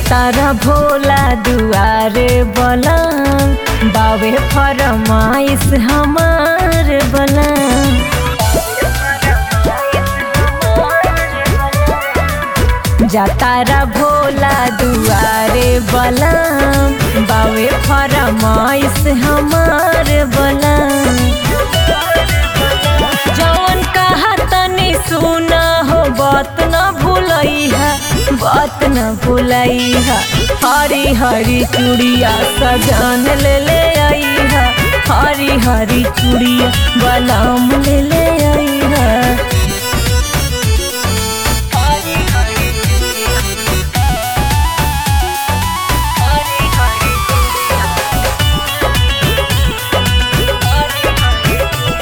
जातारा भोला दुआरे बलम बावे फरमाइश हमार बलम जातारा भोला दुआरे बलम बावे फरमाइश हमार बलम जवन कहा तनी सुना हो बात न भूलैहा बात न भूलैहा हरी हरी चूड़िया सजान ले ले आईहा हरी हरी चूड़िया बलाम ले ले आईहा हरी हरी चूड़िया हरी हरी चूड़िया हरी हरी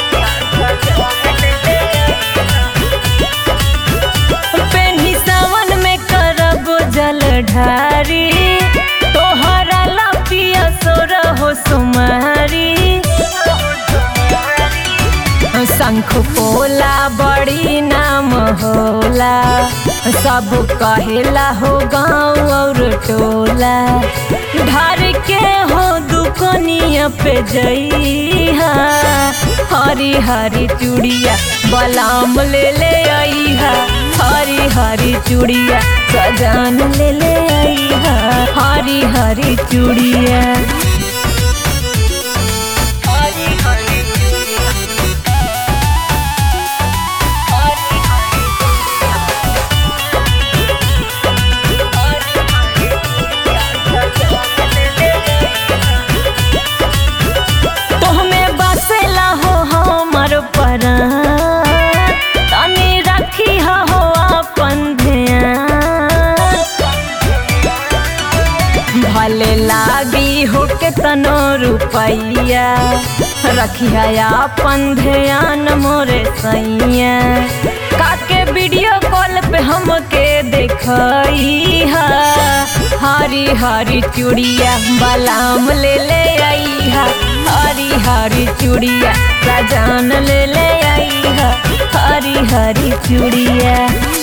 पेन्ही सावन में करब जल ढारी तोहरा लपिया सोर हो सुमारी शंख पोला बड़ी नाम होला सब कहेला हो गाँव और टोला ढार के हो दुकनिया पे जइहा हरी हरी चूड़िया बलाम ले ले आईहा हरी हरी चूड़िया सजान ले ले आईहा हरी हरी चूड़िया हरी हरी चूड़िया हरी हरी तोहमे बसेला हो हमर परान तनी रखी हो अपन ध्यान भले लागी हो के तनो रुपैया रखिया अपन ध्यान मोरे सैया काके वीडियो कॉल पे हमके देखइहा हरी हरी चूड़िया बलाम ले ले आईहा हरी हरी चूड़िया सजान ले ले आईहा हरी हरी चूड़िया